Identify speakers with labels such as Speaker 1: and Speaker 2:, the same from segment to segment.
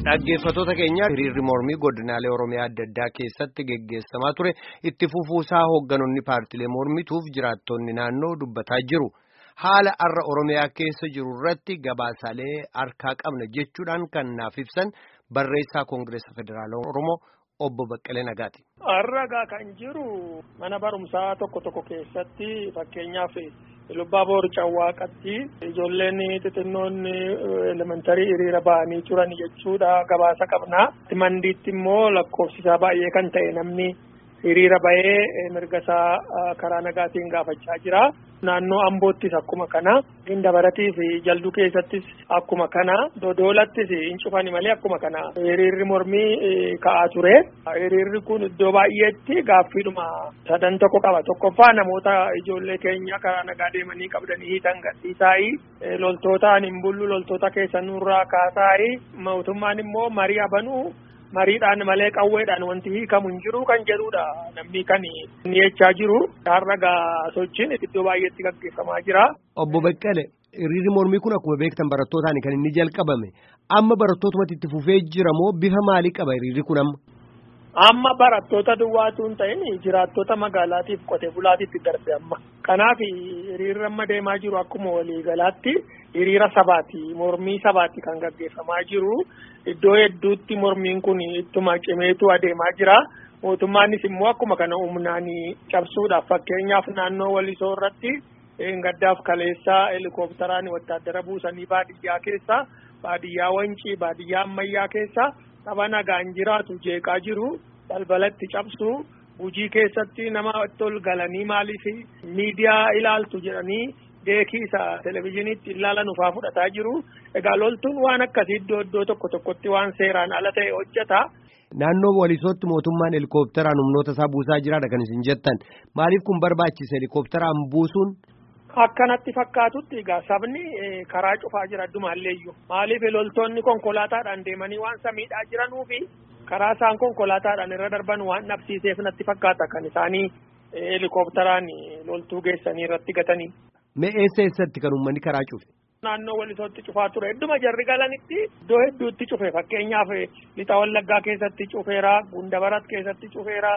Speaker 1: Dhaggeeffattoota keenya hiriirri mormii godinaalee Oromiyaa adda addaa keessatti geggeessamaa ture itti fufuusaa hoogganoonni paartilee mormituuf jiraattonni naannoo dubbataa jiru. Haala har'a Oromiyaa keessa jiru irratti gabaasaalee harkaa qabna jechuudhaan kan naaf ibsan barreessaa Koongireesa Federaalaa Oromoo obbo Baqqalee Nagaati.
Speaker 2: Har'a kan jiru mana barumsaa tokko tokko keessatti fakkeenyaaf lubbaa boor cawwaaqatti ijoolleen xixinnoon elementarii hiriira ba'anii turan jechuudha gabaasa qabna. Mandiitti immoo lakkoofsisaa baay'ee kan ta'e namni hiriira ba'ee mirga isaa karaa nagaatiin gaafachaa jira. Naannoo Amboottis akkuma kana, Gindabarattii fi Jalduu keessattis akkuma kana, Dodoolattis hin cufani malee akkuma kana hiriirri mormii ka'aa ture. Hiriirri kun iddoo baay'eetti gaaffiidhuma sadan tokko qaba. Tokkoffaa namoota ijoollee keenya karaa nagaa deemanii qabdanii hiitan gadhiisaayi. Loltootaan hin bullu loltoota keessan nurraa kaasaayi. Mootummaan immoo marii abanuu mariidhaan malee qawweedhaan wanti hiikamu hin jiru kan jedhudha namni kan inni jechaa jiru har'a gaa sochiin iddoo baay'eetti gaggeeffamaa jira.
Speaker 1: Obbo Baqqale hiriirri mormii kun akkuma beektan barattootaan kan inni jalqabame amma barattootuma itti fufee jira moo bifa maalii qaba hiriirri kun amma?
Speaker 2: Amma barattoota duwwaatu hin ta'in jiraattota magaalaatiif qote bulaatitti darbe amma. Kanaaf hiriirri amma deemaa jiru akkuma waliigalaatti hiriira sabaati mormii sabaati kan gaggeeffamaa jiru. Iddoo hedduutti mormiin kun ittuma cimeetu adeemaa jira. Mootummaanis immoo akkuma kana humnaan cabsuudhaaf fakkeenyaaf naannoo walisoo irratti gaddaaf kaleessaa helikoophteraan wattaaddara buusanii baadiyyaa keessa baadiyyaa wancii baadiyyaa ammayyaa keessa saba nagaan jiraatu jeeqaa jiru balbalatti cabsu hujii keessatti nama tol galanii maaliif miidiyaa ilaaltu jedhanii deekii isa televizyiiniitti ilaalan ufaa fudhataa jiru. Egaa loltuun waan akkasii iddoo iddoo tokko tokkotti waan seeraan ala ta'e hojjeta.
Speaker 1: Naannoo walisootti mootummaan helikoophteraan humnoota isaa buusaa jiraadha kan isin jettan. Maaliif kun barbaachise helikoophteraan buusuun?
Speaker 2: Akkanatti fakkaatutti egaa sabni karaa cufaa jira addumaalleeyyuu. Maaliif loltoonni konkolaataadhaan deemanii waan samiidhaa jiranuufi karaa isaan konkolaataadhaan irra darban waan dhabsiiseef natti fakkaata kan isaanii helikoophteraan loltuu geessanii irratti gatanii.
Speaker 1: Mee eessa eessatti kan uummanni karaa cufe?
Speaker 2: Naannoo walisootti cufaa ture. Hedduma jarri galanitti iddoo hedduutti cufe. Fakkeenyaaf lixa wallaggaa keessatti cufeera, gundabarat keessatti cufeera,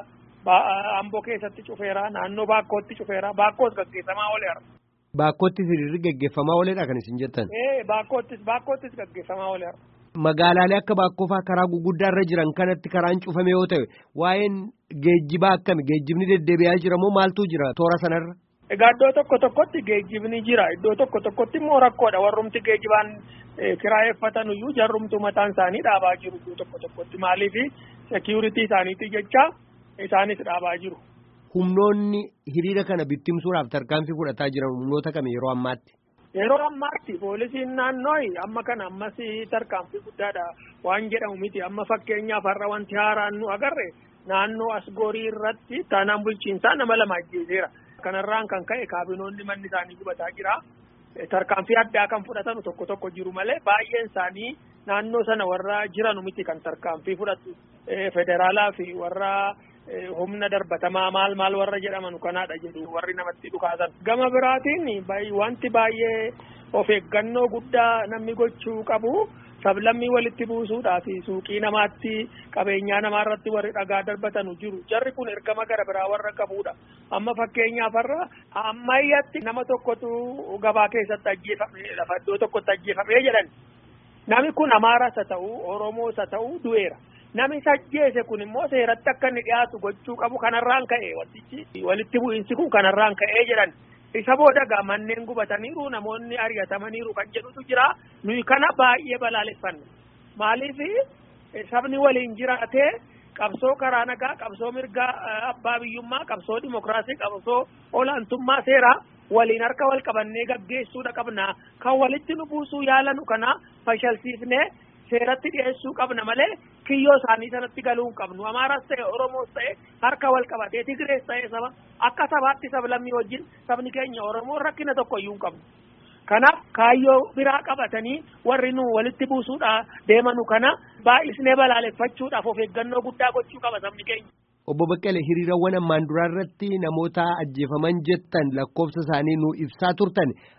Speaker 2: amboo keessatti cufeera, naannoo baakkootti cufeera. Baakkoos gaggeeffamaa ooleera.
Speaker 1: Baakkoottis hiriirri gaggeeffamaa ooledha kan isin jettan?
Speaker 2: Ee baakkoottis baakkoottis gaggeeffamaa ooleera.
Speaker 1: Magaalaalee akka baakkoo karaa guguddaa irra jiran kanatti karaan cufame yoo ta'e waa'een geejjibaa akkami? Geejjibni deddeebi'aa jira moo maaltu jira toora sanarra?
Speaker 2: Egaa iddoo tokko tokkotti geejjibni jira. Iddoo tokko tokkotti immoo rakkoodha. Warrumti geejjibaan kiraayeffatan iyyuu jarrumtu mataan isaanii dhaabaa jiru iddoo tokko tokkotti. Maaliif seekiyuritii isaaniiti jecha isaanis dhaabaa jiru.
Speaker 1: Humnoonni hiriira kana bittimsuudhaaf tarkaanfii fudhataa jiran humnoota kami yeroo ammaatti?
Speaker 2: Yeroo ammaatti poolisiin naannoo amma kana ammas tarkaanfii guddaadha waan jedhamu miti. Amma fakkeenyaaf har'a wanti haaraan nu agarre naannoo asgoorii irratti taanaan bulchiinsaa nama lama ajjeeseera. Kanarraan kan ka'e kaabinoonni manni isaanii gubataa jira. Tarkaanfii addaa kan fudhatan tokko tokko jiru malee baay'een isaanii naannoo sana warra jiranu miti kan tarkaanfii fudhatu. Federaalaa fi warra humna darbatamaa maal maal warra jedhaman kanaadha jedhu warri namatti dhukaasan. Gama biraatiin wanti baay'ee of eeggannoo guddaa namni gochuu qabu. sablammii walitti buusuudhaa fi suuqii namaatti qabeenyaa namaa irratti warri dhagaa darbatanu jiru jarri kun ergama gara biraa warra qabudha amma fakkeenyaaf har'a ammayyatti nama tokkotu gabaa keessatti ajjeefame lafa iddoo tokkotti ajjeefamee jedhan nami kun amaaras haa ta'u oromoos haa ta'u du'eera nami ajjeese kun immoo seeratti akka inni dhiyaatu gochuu qabu kanarraan ka'e wantichi walitti bu'iinsi kun kanarraan ka'ee jedhan isa booda gaa manneen gubataniiru namoonni ari'atamaniiru kan jedhutu jira nuyi kana baay'ee balaaleffanna maaliif sabni waliin jiraatee qabsoo karaa nagaa qabsoo mirgaa abbaa biyyummaa qabsoo dimokiraasii qabsoo olaantummaa seeraa waliin harka wal qabannee gaggeessuudha qabna kan walitti nu buusuu yaalanu kana fashalsiifnee seeratti dhiyeessuu qabna malee kiyyoo isaanii sanatti galuu hin qabnu amaaras ta'e oromoos ta'e harka wal qabatee tigrees ta'e saba akka sabaatti sablammii wajjin sabni keenya oromoon rakkina tokko iyyuu hin qabnu. Kanaaf kaayyoo biraa qabatanii warri nu walitti buusuudha deemanu kana baay'isnee balaaleffachuudhaaf of eeggannoo guddaa gochuu qaba sabni keenya.
Speaker 1: Obbo Baqqalee hiriirawwan ammaan duraa irratti namoota ajjeefaman jettan lakkoofsa isaanii nu ibsaa turtan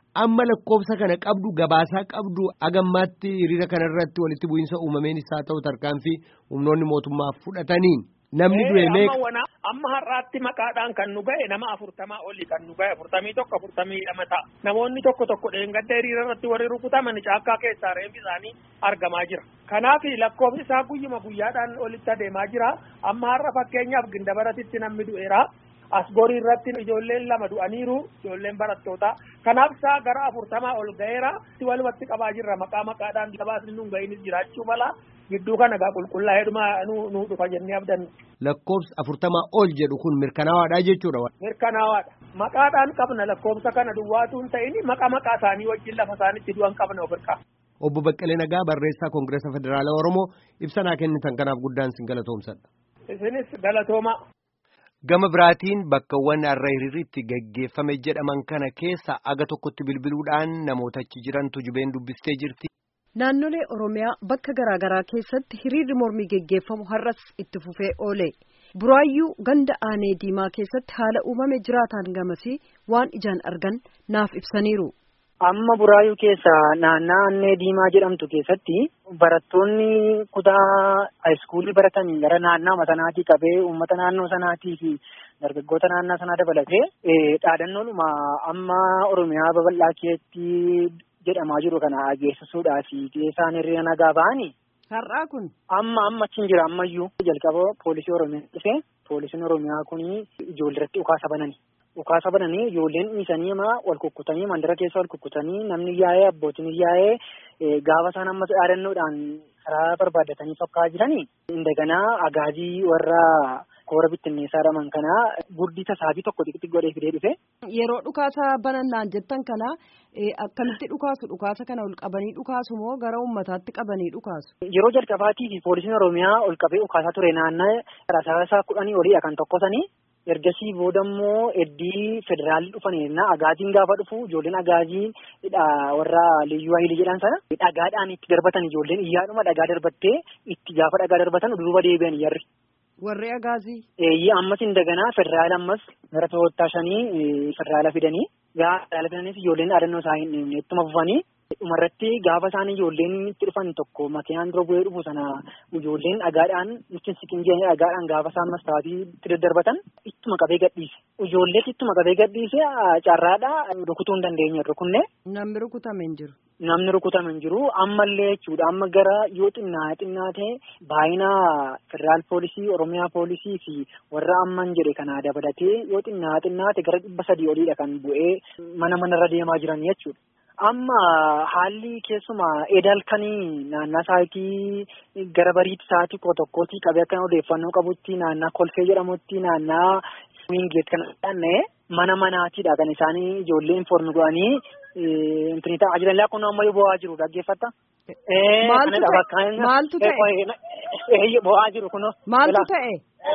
Speaker 1: Amma lakkoofsa kana qabdu gabaasaa qabdu agammaatti hiriira kanarratti walitti bu'iinsa uumameen isaa ta'u tarkaanfii humnoonni mootummaa fudhataniin namni du'e meeqa.
Speaker 2: Amma har'aatti maqaadhaan kan nu ga'e nama afurtamaa oli kan nu ga'e afurtamii tokko afurtamii lama ta'a. Namoonni tokko tokko dheengadda hiriira irratti warri rukutaman caakkaa keessaa reeffi isaanii argamaa jira. Kanaaf lakkoofsi isaa guyyuma guyyaadhaan olitti adeemaa jira. Amma har'a fakkeenyaaf gindabaratitti namni du'eera. Asgorii irratti ijoolleen lama du'aniiru ijoolleen barattootaa. Kanaaf isaa gara afurtamaa ol ga'eera. Walumatti qabaa jirra maqaa maqaadhaan gabaasni nu ga'iinis jiraachuu mala. Gidduu kana gaa qulqullaa'ee dhuma nu dhufa jennee abdanna.
Speaker 1: Lakkoofsa afurtamaa ol jedhu kun mirkanaawaadha jechuudha.
Speaker 2: Mirkanaawaadha. Maqaadhaan qabna lakkoofsa kana duwwaatu hin ta'in maqaa maqaa isaanii wajjin lafa isaanitti du'an qabna of hirkaa.
Speaker 1: Obbo Baqqalee Nagaa barreessaa Koongireesa Federaalaa Oromoo ibsa naa kennitan kanaaf guddaan sin galatoomsadha.
Speaker 2: Isinis galatooma.
Speaker 1: Gama biraatiin bakkawwan har'a hiriirritti gaggeeffame jedhaman kana keessa aga tokkotti bilbiluudhaan namoota achi jirantu jubeen dubbistee jirti.
Speaker 3: Naannolee Oromiyaa bakka garaa garaa keessatti hiriirri mormii geggeeffamu har'as itti fufee oole. Buraayyuu ganda aanee diimaa keessatti haala uumame jiraataan gamasii waan ijaan argan naaf ibsaniiru.
Speaker 4: Amma buraayyuu keessa naannaa aanee diimaa jedhamtu keessatti barattoonni kutaa haayiskuulii baratanii gara naannoo sanaatii qabee uummata naannoo sanaatii fi dargaggoota naannoo sanaa dabalatee dhaadannoodhuma amma Oromiyaa babal'aa keessatti jedhamaa jiru kana geessisuudhaaf isaan hiriira nagaa ba'anii.
Speaker 3: Har'aa kun.
Speaker 4: Amma amma achi hin jira ammayyuu jalqaba poolisii Oromiyaa dhufe poolisiin Oromiyaa kun ijoolleetti dhukaasa banani. Dhukaasa bananii ijoolleen dhiisanii ama wal kukkutanii mandara keessa wal kukkutanii namni yaa'ee abbootiin yaa'ee gaafa isaan ammas dhaadannoodhaan karaa barbaadatanii tokkaa jiranii. Indaganaa agaajii warra koora bittinneessaa jedhaman kanaa gurdii tasaabii tokko xixiqqi godhee fidee dhufe.
Speaker 3: Yeroo dhukaasa banannaan jettan kana akkamitti dhukaasu dhukaasa kana ol qabanii dhukaasu moo gara uummataatti qabanii dhukaasu?
Speaker 4: Yeroo jalqabaatii fi poolisiin Oromiyaa ol qabee dhukaasaa ture naannoo rasaasaa kudhanii oliidha kan tokkosanii. ergasii booda immoo eddii federaalii dhufanii agaajiin gaafa dhufu ijoolleen agaajii warra liyyuu hayilii jedhan sana dhagaadhaan itti darbatan ijoolleen iyyaadhuma dhagaa darbattee itti gaafa dhagaa darbatan duuba deebi'an yarri.
Speaker 3: Warri agaazii.
Speaker 4: Eeyyee ammas indagana federaala ammas gara to'attaa shanii federaala fidanii gaafa federaala fidaniis ijoolleen dhaadannoo isaa hin dhimne ittuma fufanii dhumarratti gaafa isaan ijoolleen itti dhufan tokko makiinaan dura bu'ee dhufu sana ijoolleen dhagaadhaan nutti siqin jedhanii dhagaadhaan gaafa isaan mastaatii itti daddarbatan ittuma qabee gadhiise. Ijoollee ittuma qabee gadhiise carraadhaa rukutuu hin dandeenye rukunne.
Speaker 3: Namni rukutame hin jiru.
Speaker 4: Namni rukutame hin jiru ammallee jechuudha amma gara yoo xinnaa xinnaa ta'e baay'ina federaal poolisii oromiyaa poolisii fi warra amman jedhe kanaa dabalatee yoo xinnaa xinnaa ta'e gara dhibba sadii oliidha kan bu'ee mana manarra deemaa jiran jechuudha. Amma haalli keessuma edalkanii naannaa saayitii gara bariitti sa'aatii koo tokkootti qabee akka odeeffannoo qabutti naannaa kolfee jedhamutti naannaa wiingeet kan dhaannee mana manaatiidha kan isaanii ijoollee informi godhanii intini ta'aa jiran kun ammayyuu bo'aa jiru dhaggeeffatta.
Speaker 3: Maaltu ta'e?
Speaker 4: Bo'aa jiru kun.
Speaker 3: Maaltu ta'e?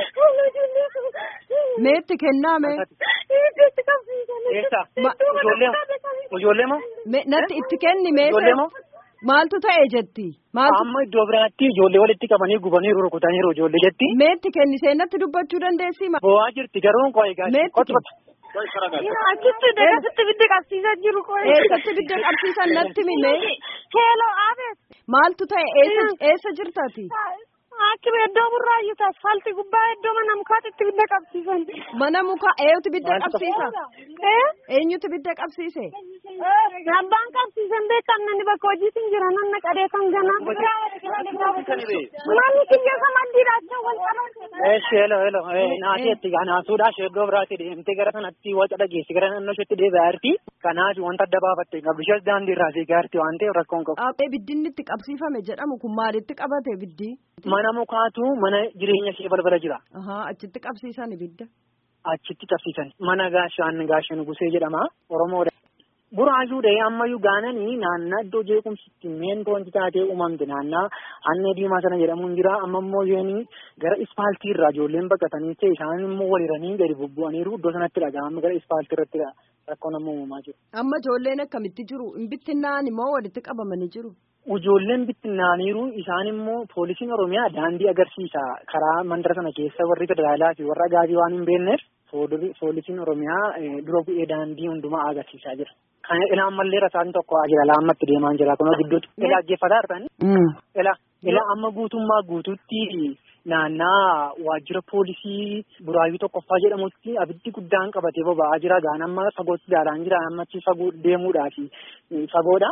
Speaker 3: Meetti kenname?
Speaker 4: Eessa? Ijoollee Ijoollee moo?
Speaker 3: Natti itti kenni meeshaa.
Speaker 4: Ijoollee moo?
Speaker 3: Maaltu ta'e jetti? Maaltu?
Speaker 4: Amma iddoo biraatti ijoollee walitti qabanii gubanii rukutaniiru ijoollee jetti.
Speaker 3: Meetti kenni seenatti dubbachuu dandeessi?
Speaker 4: Bo'aa jirti garuu koo egaa.
Speaker 3: Meetti
Speaker 5: Achitti deegasitti bidda qabsiisaa jiru qoy.
Speaker 3: Eessatti bidda qabsiisan natti mime?
Speaker 5: Keeloo aabees.
Speaker 3: Maaltu ta'e eessa eessa jirtati?
Speaker 5: Akkuma iddoo burraayyuu asfaaltii gubbaa iddoo mana mukaatti itti bidda qabsiisan.
Speaker 3: Mana mukaa eenyutu bidda qabsiisa? Eenyutu bidda qabsiise?
Speaker 5: Abbaan qabsiisan beekan namni bakka hojiitiin jira namni qadee kan gana. Manni kiyyoota maddiidha achi wal qabate.
Speaker 4: Eeshi hello hello naasii itti naasuudha iddoo biraatti deemtee gara sanatti waca dhageessi gara naannoo isheetti deebi'aa jirti. Kanaaf wanta adda baafatte qabdishees daandii irraa fiigaa jirti waan ta'eef rakkoon qabu.
Speaker 3: Dhaabee biddinni itti qabsiifame jedhamu kun maalitti qabate biddi?
Speaker 4: Mana mukaatu mana jireenya ishee balbala jira.
Speaker 3: Achitti qabsiisan ibidda.
Speaker 4: Achitti qabsiisan mana gaashaan gaashaan gusee jedhama Oromoodha. Buraayyuu dhahee ammayyuu gaananii naannaa iddoo jeequmsitti meen wanti taatee uumamte naannaa annee diimaa sana jedhamuun jira amma immoo yoonii gara ispaaltii irraa ijoolleen baqatanii ta'e isaan immoo waliranii gadi bubbu'aniiru iddoo sanatti dhaga'ama gara ispaaltii irratti rakkoon amma uumamaa jiru.
Speaker 3: Amma ijoolleen akkamitti jiru? Hin bittinnaan immoo walitti qabamanii jiru?
Speaker 4: Ijoolleen bittinnaaniiru isaan immoo poolisiin Oromiyaa daandii agarsiisa karaa mandara sana keessa warri federaalaa fi warra agaazii waan hin beekneef poolisiin Oromiyaa dura bu'ee daandii hundumaa agarsiisaa jira. Kan ilaa ammallee rasaan tokko jira laammatti deemaa jira kunoo gidduutti ilaa ajjeeffataa jirtani. Ilaa ilaa amma guutummaa guutuutti naannaa waajjira poolisii buraayyuu tokkoffaa jedhamutti abiddi guddaan qabatee boba'aa jira gaan amma fagootti ilaalaan jira ammachi fagoo deemuudhaaf fagoodha.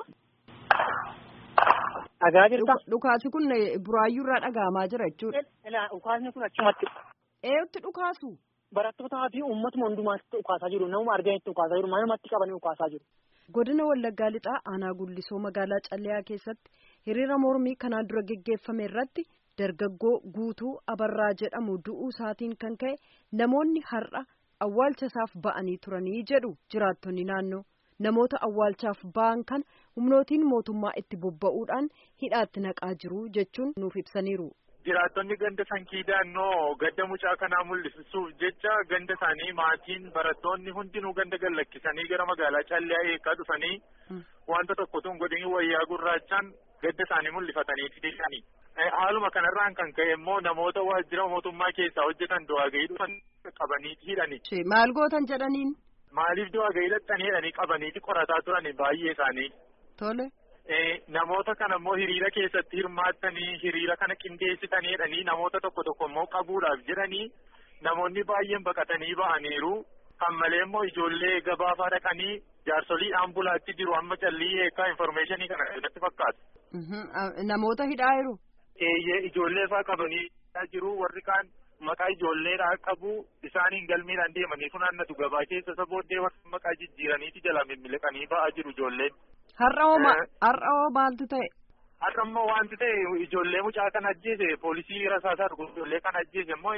Speaker 4: Dhagaa jirta.
Speaker 3: Dhukaasi kun buraayyuu irraa dhaga'amaa jira jechuudha.
Speaker 4: Ilaa dhukaasni kun achumatti.
Speaker 3: Eeyyotti dhukaasu?
Speaker 4: Barattootaa fi uummatuma hundumaatti dhukaasaa jiru. Namuma arganitti dhukaasaa jiru. Manumatti qabanii dhukaasaa jiru.
Speaker 3: Godina Wallaggaa Lixaa aanaa Gullisoo magaalaa Calleyaa keessatti hiriira mormii kanaan dura geggeeffame irratti dargaggoo guutuu abarraa jedhamu du'uu isaatiin kan ka'e namoonni har'a awwaalcha isaaf ba'anii turanii jedhu jiraattonni naannoo. Namoota awwaalchaaf ba'an kan humnootiin mootummaa itti bobba'uudhaan hidhaatti naqaa jiru jechuun nuuf ibsaniiru.
Speaker 6: Jiraattonni ganda sankii daannoo gadda mucaa kanaa mul'isuuf jecha ganda isaanii maatiin barattoonni hundinuu ganda gallakkisanii gara magaalaa Calleyaa eegaa dhufanii wanta tokko tun godhanii wayyaa gurraachaan gadda isaanii mul'ifatanii fidanii. Haaluma kanarraan kan ka'e immoo namoota waajjira mootummaa keessaa hojjetan du'aa gahii dhufan qabanii hidhani.
Speaker 3: Maal gootan jedhaniin?
Speaker 6: Maaliif du'aa gahii dhaqxanii jedhanii qabaniiti qorataa turani baay'ee isaanii.
Speaker 3: Tole.
Speaker 6: Namoota kana immoo hiriira keessatti hirmaattanii hiriira kana qindeessitanii jedhanii namoota tokko tokko immoo qabuudhaaf jedhanii namoonni baay'een baqatanii ba'aniiru. Kan malee immoo ijoollee gabaafaa dhaqanii jaarsolii ambulaatti jiru amma callii eegaa infoormeeshinii kana irratti fakkaatu.
Speaker 3: Namoota hidhaa jiru.
Speaker 6: Eeyyee ijoollee fa'aa qabanii jiru warri kaan maqaa ijoolleedhaa qabu isaaniin galmeedhaan deemanii funaannatu gabaa keessa isa booddee warra maqaa jijjiiraniiti jala mimmileqanii ba'aa jiru ijoolleen.
Speaker 3: Har'a hoo har'a hoo maaltu ta'e?
Speaker 6: Har'a immoo wanti ta'e ijoollee mucaa kan ajjeese poolisii rasaasaa dhugu ijoollee kan ajjeese immoo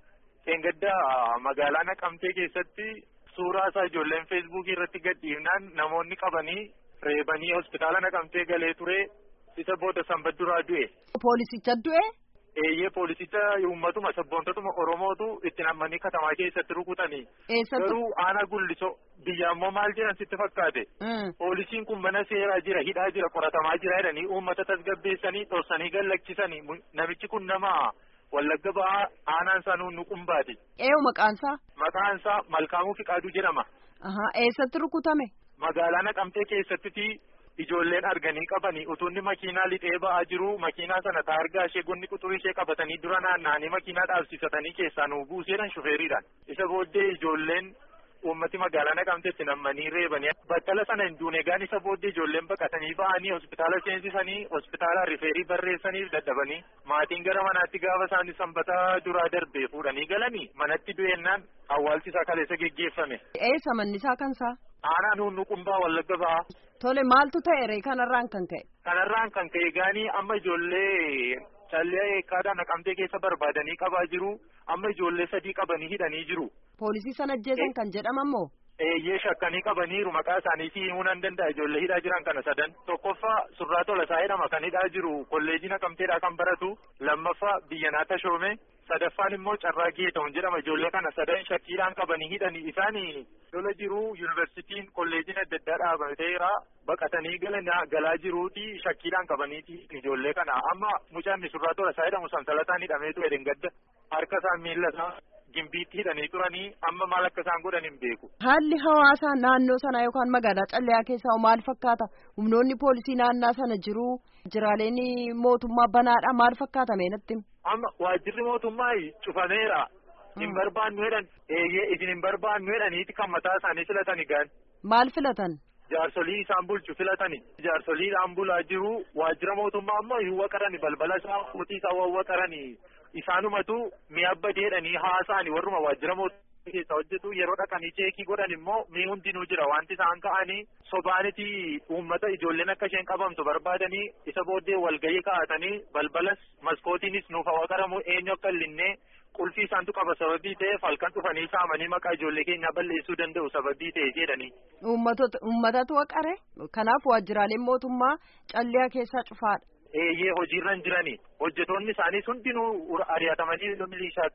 Speaker 6: seengaddaa magaalaa naqamtee keessatti suuraa isaa ijoolleen feesbuukii irratti gadhiifnaan namoonni qabanii reebanii hospitaala naqamtee galee ture isa booda sanbadduraa du'e.
Speaker 3: Poolisicha du'e?
Speaker 6: Eeyyee poolisicha uummatuma sabboontotuma Oromootu itti nammanii katamaa keessatti rukutanii.
Speaker 3: Eessattu?
Speaker 6: Garuu aanaa gullisoo biyya ammoo maal jedhan sitti fakkaate. Poolisiin kun mana seeraa jira hidhaa jira qoratamaa jira jedhanii uummata tasgabbeessanii dhorsanii gallakkisanii namichi kun nama wallagga ba'aa aanaan isaa nu qumbaati.
Speaker 3: Eewu maqaansaa?
Speaker 6: Maqaansaa Malkaamuu Fiqaaduu jedhama.
Speaker 3: Eessatti rukutame?
Speaker 6: Magaalaa Naqamtee keessatti ijoolleen arganii qabanii utuunni makiinaa lixee ba'aa jiru makiinaa sana taargaa ishee gonni quxurii ishee qabatanii dura naanna'anii makiinaa dhaabsisatanii keessaa nu buuseedhan shufeeriidhaan isa booddee ijoolleen uummati magaalaa naqamteetti nammanii reebanii battala sana hin duune gaan isa booddee ijoolleen baqatanii ba'anii hospitaala seensisanii hospitaala rifeerii barreessaniif dadhabanii maatiin gara manaatti gaafa isaanii sanbataa duraa darbee fuudhanii galanii manatti du'eennaan awwaalchi isaa kaleessa geggeeffame.
Speaker 3: Eessa manni isaa kansaa?
Speaker 6: Aanaan hunnu qumbaa wallagga ba'aa.
Speaker 3: Tole maaltu ta'e ree kanarraan kan ka'e?
Speaker 6: Kanarraan kan ka'e gaanii amma ijoollee callee eekkaadhaan naqamtee keessa barbaadanii qabaa jiru amma ijoollee sadii qabanii hidhanii jiru.
Speaker 3: Poolisii sana ajjeesan kan jedhaman moo?
Speaker 6: Eeyyee shakkanii qabaniiru maqaa isaaniitii himuu nan danda'a ijoollee hidhaa jiran kana sadan tokkoffaa surraa tolasaa jedhama kan hidhaa jiru kolleejii naqamteedhaa kan baratu lammaffaa biyyanaa tashoome sadaffaan immoo carraa geeta'uun jedhama ijoollee kana sadan shakkiidhaan qabanii hidhanii isaanii lola jiru yuunivarsiitiin kolleejiin adda addaa dhaabateera baqatanii galaa jiruuti shakkiidhaan qabaniiti ijoollee kana amma mucaan surraa tolasaa jedhamu sansalataan hidhameetu edengadda harka isaa miila isaa gimbiitti hidhanii turanii amma maal akka isaan godhan hin beeku.
Speaker 3: Haalli hawaasaa naannoo sanaa yookaan magaalaa Calleyaa keessaa maal fakkaata? Humnoonni poolisii naannaa sana jiru jiraaleen mootummaa banaadha maal fakkaata meenatti?
Speaker 6: Amma waajjirri mootummaa cufameera. Hin barbaannu jedhan eeyyee isin hin barbaannu jedhaniiti kan mataa isaanii filatani gaan.
Speaker 3: Maal filatan?
Speaker 6: Jaarsolii isaan bulchu filatani. Jaarsoliidhaan bulaa jiru waajjira mootummaa ammoo hin waqarani balbala isaa mootii isaa wawwaqarani. Isaanumatu mi'a badeedhanii haasa'ani warruma waajjira mootummaa keessa hojjetu yeroo dhaqanii cheekii godhan immoo mii hundinuu jira wanti isaan ka'anii sobaaniti uummata ijoolleen akka isheen qabamtu barbaadanii isa booddee walgahii kaa'atanii balbalas maskootiinis nuuf waqaramu eenyu akka illinnee qulfii isaantu qaba sababii ta'eef halkan dhufanii saamanii maqaa ijoollee keenyaa balleessuu danda'u sababii ta'e jedhanii.
Speaker 3: Uummatatu waqare kanaaf waajjiraaleen mootummaa calliyaa keessaa cufaadha.
Speaker 6: Eeyyee hojiirra hin jirani hojjetoonni isaaniis hundinuu ari'atamanii milishaati.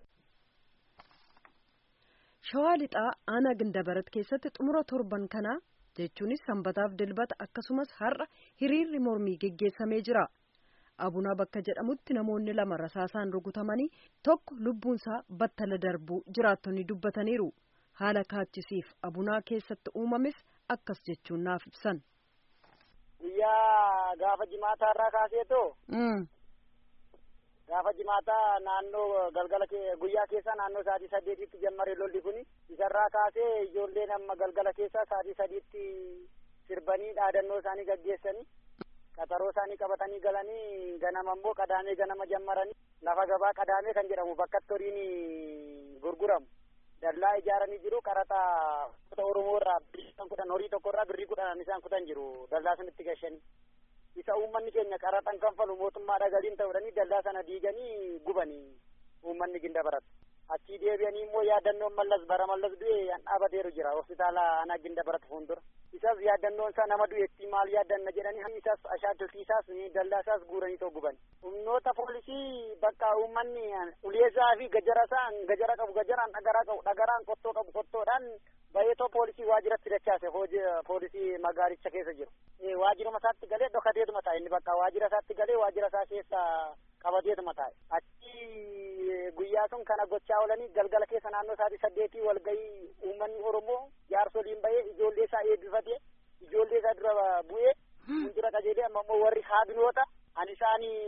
Speaker 3: Shawaa lixaa aanaa Gindabarat keessatti xumura torban kanaa jechuunis sanbataaf dilbata akkasumas har'a hiriirri mormii geggeessamee jira. Abunaa bakka jedhamutti namoonni lama rasaasaan rukutamanii tokko lubbuunsaa battala darbuu jiraattonni dubbataniiru. Haala kaachisiif abunaa keessatti uumames akkas jechuun naaf ibsan.
Speaker 7: Guyyaa gaafa jimaataa irraa kaaseetoo. Gaafa jimaataa naannoo galgala guyyaa keessa naannoo sa'aatii saddeetitti jammare lolli kuni isarraa kaasee ijoolleen amma galgala keessa sa'aatii sadiitti sirbanii dhaadannoo isaanii gaggeessanii qaxaroo isaanii qabatanii galanii ganama immoo qadaamee ganama jammaranii lafa gabaa qadaamee kan jedhamu bakka horiin gurguramu dallaa ijaaranii jiru qaraxa oromoo irraa birrii kudhan horii tokko irraa birrii kudhan isaan kutan jiru dallaa sanitti gashanii. isa uummanni keenya qaraxan kanfalu mootummaadha galiin ta'uudhanii dallaa sana diiganii gubanii uummanni ginda baratu achii deebi'anii immoo yaadannoon mallas bara mallas du'e dhaabateeru jira hospitaala ana ginda baratu fuuldura isas yaadannoon isaa nama du'eetti maal yaadanna jedhanii isas ashaaddotii isaas dallaa isaas guuranii too guban humnoota poolisii bakka uummanni uleesaa fi gajara isaa gajara qabu gajaraan dhagaraa qabu dhagaraan qottoo qabu qottoodhaan baay'eetoo poolisii waajiratti dachaase poolisii magaalicha keessa jiru waajiruma isaatti galee dhokateetuma taa'e inni bakka waajira isaatti galee waajira isaa keessa qabateetuma taa'e achi guyyaa sun kana gochaa oolanii galgala keessa naannoo isaatii saddeetii walgahii uummanni oromoo jaarsoliin bahee ijoollee isaa eebbifatee ijoollee isaa dura bu'ee fuuldura qajeelee amma immoo warri haabinoota ani isaanii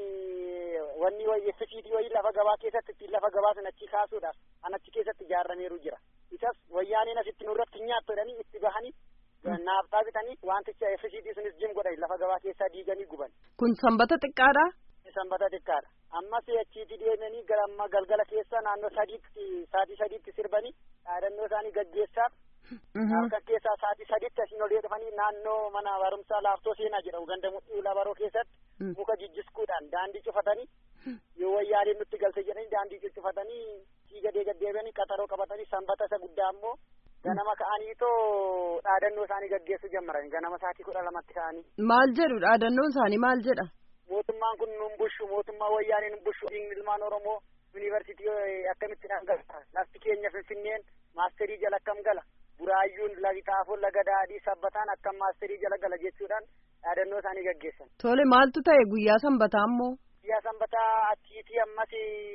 Speaker 7: wanni wayii fisiitii wayii lafa gabaa keessatti ittiin lafa gabaa sun achi kaasuudhaaf an achi keessatti ijaarameeru jira isas wayyaaniin asitti nurratti nyaattu jedhanii itti bahanii naaftaa bitanii wanticha fisiitii sunis jim godhan lafa gabaa keessaa diiganii guban.
Speaker 3: Kun sanbata xiqqaadha?
Speaker 7: Sanbata xiqqaadha. Ammas achiiti deemanii gara amma galgala keessa naannoo sadiitti saatii sadiitti sirbanii dhaadannoo isaanii gaggeessaaf. Halkan keessaa saatii sadiitti asiin olii dhufanii naannoo mana barumsaa laaftoo seenaa jedhamu ganda mudhii labaroo keessatti muka jijjiskuudhaan daandii cufatanii yoo wayyaaniin nutti galte jedhanii daandii cufatanii siiga deeggaddeebanii qaxaroo qabatanii sanbata isa guddaa ammoo ganama ka'anii too dhaadannoo isaanii gaggeessuu jalqaban ganama saatii kudha lamatti ka'anii.
Speaker 3: Maal jedhu dhaadannoon isaanii maal jedha?
Speaker 7: Mootummaan kun nun bushu mootummaa wayyaanii nun bushu ilmaan Oromoo yuunivarsiitii akkamitti dhangala lafti keenya finfinneen maasterii jala akkam gala buraayyuun lagi xaafoon laga daadhii sabbataan akkam maasterii jala gala jechuudhaan dhaadannoo isaanii gaggeessan.
Speaker 3: Tole maaltu ta'e guyyaa sanbataa ammoo?
Speaker 7: Guyyaa sanbataa achiitii ammas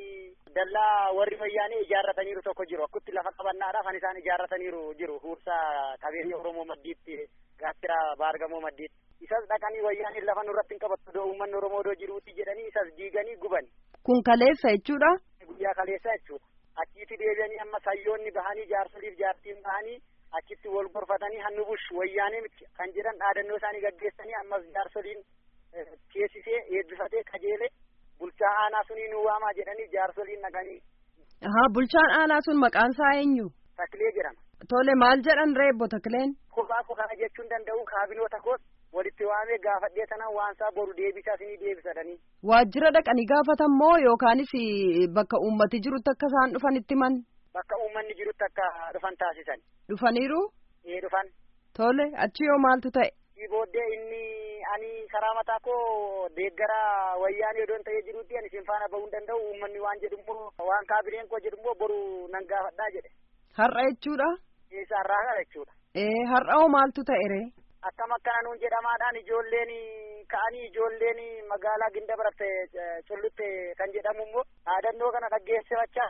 Speaker 7: dallaa warri wayyaanii ijaarrataniiru tokko jiru akkutti lafa qabannaadhaaf kan isaan ijaarrataniiru jiru huursaa qabeenya Oromoo maddiitti gaattiraa baargamoo maddiitti. Isas dhaqanii wayyaaniin lafa nurratti hin qabattu doo uummanni Oromoo doo jiruuti jedhanii isas diiganii guban.
Speaker 3: Kun kaleessa jechuudha?
Speaker 7: Guyyaa kaleessa jechuudha. Achiitti deebi'anii amma sayyoonni bahanii jaarsoliif jaartiin bahanii achitti wal gorfatanii hannu bush wayyaanii kan jedhan dhaadannoo isaanii gaggeessanii ammas jaarsoliin teessisee eebbifatee qajeele bulchaa aanaa sunii nu waamaa jedhanii jaarsoliin naqanii.
Speaker 3: Ahaa bulchaan aanaa sun maqaan isaa eenyu?
Speaker 7: Taklee jedhama.
Speaker 3: Tole maal jedhan reebbo Takleen?
Speaker 7: Kophaa koo kana jechuun danda'u kaabinoota koos walitti waamee gaafadhee sanaan waansaa boru deebisaa isinii deebisadhanii.
Speaker 3: Waajjira dhaqanii gaafatan moo yookaanis bakka uummati jirutti akka isaan dhufan itti man?
Speaker 7: Bakka uummanni jirutti akka dhufan taasisan.
Speaker 3: Dhufaniiru?
Speaker 7: Ee dhufan.
Speaker 3: Tole achi yoo maaltu ta'e?
Speaker 7: Sii booddee inni ani karaa mataa koo deeggara wayyaanii odoon ta'ee jirutti ani isin faana bahuu hin danda'u uummanni waan jedhummoo waan kaabineen koo jedhummoo boru nan gaafadhaa jedhe.
Speaker 3: Har'a jechuudha?
Speaker 7: Eessa har'aa kana jechuudha.
Speaker 3: Ee har'a hoo maaltu ta'e ree?
Speaker 7: Akkam akkana nuun jedhamaadhaan ijoolleen ka'anii ijoolleen magaalaa ginda baratte cullutte kan jedhamu immoo dhaadannoo kana dhaggeessifachaa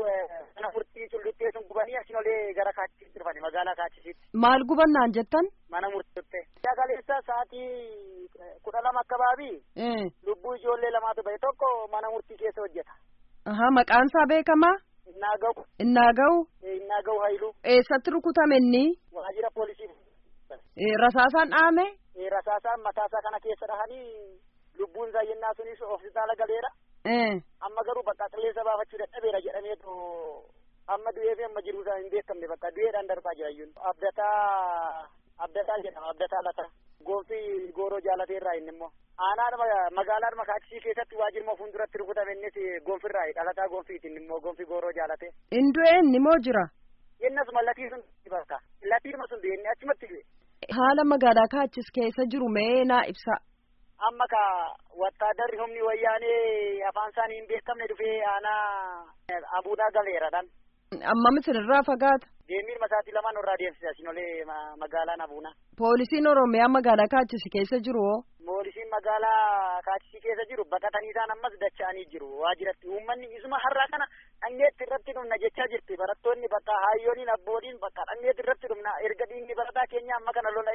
Speaker 7: mana murtii culluttee sun gubanii asin olee gara kaachisiitti dhufani magaalaa kaachisiitti.
Speaker 3: Maal gubannaan jettan?
Speaker 7: Mana murtiitti. Sagaleessa sa'aatii kudha lama akkabaabii. Lubbuu ijoollee lamaatu bahe tokko mana murtii keessa hojjeta.
Speaker 3: Ahaa maqaan isaa beekamaa?
Speaker 7: Innaa gahu.
Speaker 3: Innaa gahu?
Speaker 7: Innaa gahu hayluu.
Speaker 3: Eessatti rukutame inni?
Speaker 7: Waajjira poolisii.
Speaker 3: Rasaasaan dhaame?
Speaker 7: Rasaasaan mataasaa kana keessa dhahanii lubbuun isaa yennaa sunis hospitaala galeera. Amma garuu bakka qilleensa baafachuu dadhabeera jedhameetu amma du'ee fi amma jiruu isaa hin beekamne bakka du'eedhaan darbaa jira iyyuu. Abdataa abdataa jedhama abdataa lata. Goofti gooroo jaalateerraa inni immoo. Aanaa magaalaa makaachisii keessatti waajjirma fuulduratti rukutame innis gonfirraa dhalataa gonfiitiin immoo gonfi gooroo jaalate.
Speaker 3: Indu'ee inni moo jira?
Speaker 7: Innasuma latii sun bakka latiirma sun du'e inni achumatti du'e.
Speaker 3: Haala magaalaa kaachis keessa jiru mee naa ibsa.
Speaker 7: Amma ka wattaadarri humni wayyaanee afaan isaanii hin beekamne dhufee aanaa abuudhaa galeeradhaan.
Speaker 3: Amma misirraa fagaata.
Speaker 7: Deemiin masaatii lamaan irraa deemsisa isin olee magaalaan abuunaa.
Speaker 3: Poolisiin Oromiyaa magaalaa kaachisi keessa jiru hoo?
Speaker 7: Poolisiin magaalaa kaachisii keessa jiru baqatanii isaan ammas dacha'anii jiru waajiratti uummanni isuma har'aa kana dhangeetti irratti dhumna jechaa jirti barattoonni bakka hayyooniin abbooliin bakka dhangeetti irratti dhumna erga dhiigni barataa keenya amma kana lola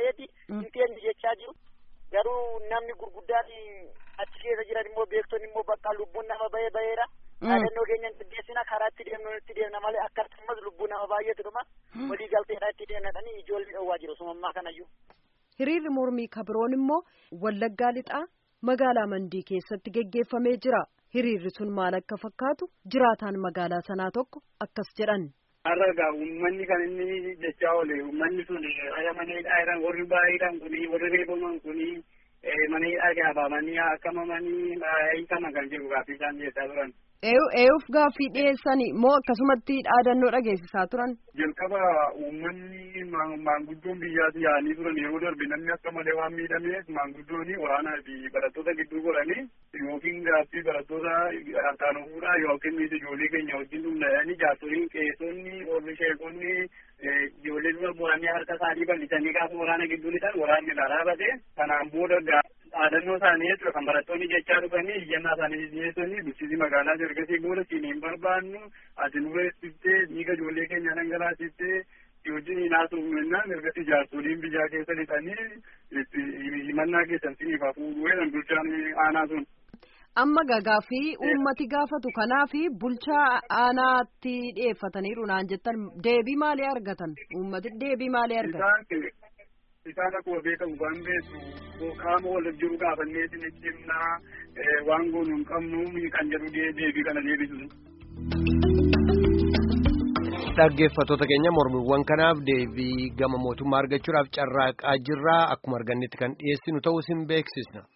Speaker 7: namoonni gurguddaan achi keessa jiran immoo beektonni immoo bakka lubbuun nama bahee baheera. Yaadannoo keenya gaggeessina karaa itti deemnu itti deemna malee akkasumas lubbuu nama baay'eetu dhuma walii galteedha itti deemnadhanii ijoollee dhowwaa jiru sumammaa kanayyuu.
Speaker 3: Hiriirri mormii kabiroon immoo Wallaggaa lixaa magaalaa Mandii keessatti geggeeffamee jira. Hiriirri sun maal akka fakkaatu jiraataan magaalaa sanaa tokko akkas jedhan.
Speaker 8: Har'a egaa uummanni kan inni jechaa oole uummanni sun mana hidhaa jiran warri baay'eedhaan kuni warri reebaman kuni mana hidhaa gaafamanii akkamamanii hiikaman kan jiru gaaffii isaan dhiyeessaa turan.
Speaker 3: Eeyuuf gaaffii dhiyeessanii moo akkasumatti dhaadannoo dhageessisaa turan?
Speaker 8: Jalqaba uummanni maanguddoon biyyaatti yaa'anii turan yeroo darbe namni akka malee waan miidhameef maanguddoon waraanaa fi barattoota gidduu godhanii yookiin gaaffii barattoota harkaan fuudhaa yookiin ijoollee keenya wajjin dhumnadhanii jaarsoliin qeessonni warri sheekonni ijoollee dura bu'anii harka isaanii bal'isanii gaafa waraana gidduu lixan waraanni dharaabate kanaan booda dhaadannoo isaanii jechuudha kan barattoonni jechaa dhufanii iyyannaa isaanii dhiyeessanii bulchiinsi magaalaa ergasii booda siin hin barbaannu ati nu reessiftee dhiiga ijoollee keenya dhangalaasiftee wajjin hinaasuu mennaan ergasii jaarsoliin biyyaa keessa lixanii himannaa keessan siniif hafuudhu jedhan bulchaan aanaa sun.
Speaker 3: Amma gaaffii uummati gaafatu kanaa fi bulchaa aanaatti dhiyeeffataniiru naan jettan deebii maalii argatan? Uummati deebii maalii argatan?
Speaker 8: Isaan akkuma beekamu waan beektu qaama wal jiru gaafannee isin himnaa waan goonu hin qabnu kan jedhu deebii kana deebisu.
Speaker 1: Dhaggeeffattoota keenya mormiiwwan kanaaf deebii gama mootummaa argachuudhaaf carraaqaa jirraa akkuma argannetti kan dhiyeessinu ta'uu isin beeksisna.